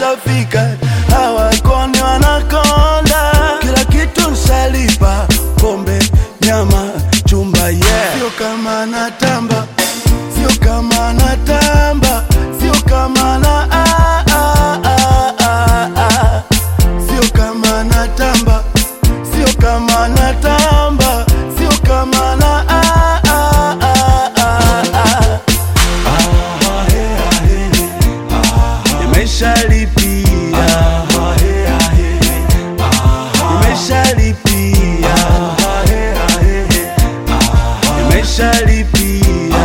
nishafika, hawakoni wanakonda, kila kitu nshalipa, pombe, nyama, chumba, yeah. Sio kama natamba, sio kama natamba, sio kama na ah, ah, ah, ah, ah. Sio kama natamba, sio kama natamba, sio kama na ah, ah, ah, ah, ah. Nimeshalipia, nimeshalipia, nimeshalipia,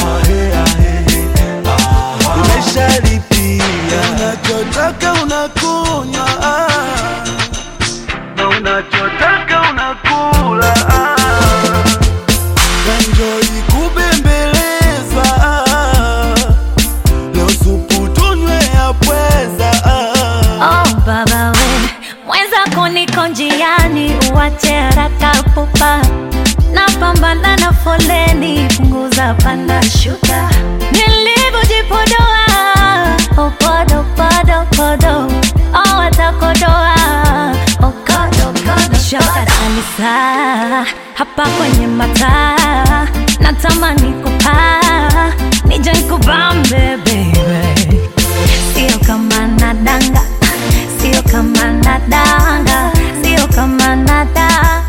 nimeshalipia. Unachotaka unakunywa ah, na unachotaka unakula ah. Enjoy kubembeleza ah. Leo supu tunywe ya pweza ah. Oh baba we, mwenzako niko njiani, uwache haraka pupa, napambana na foleni, punguza panda shuka, nilivyojipodoa opodo podo podo, oh watakodoa okodo kodo, shoka kabisa hapa kwenye mataa, natamani kupaa, nije nikubambe baby Sio kama nadanga, sio kama nadanga, sio kama nadanga.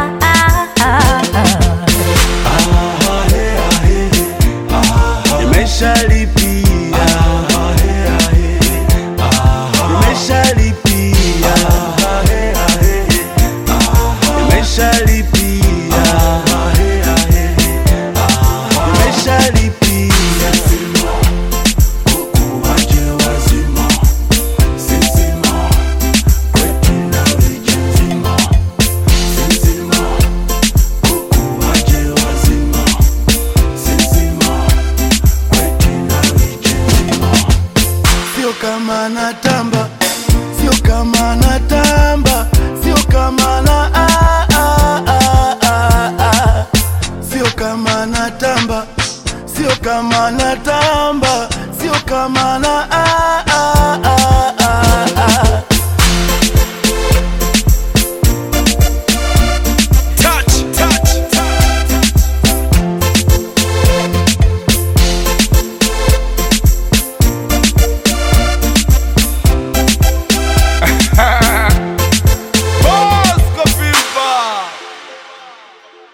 Nimeshalipia, nimeshalipia, nimeshalipia, nimeshalipia. Sio kama natamba, sio kama natamba, sio kama na ah, ah, ah, ah, ah. Sio kama natamba, sio kama natamba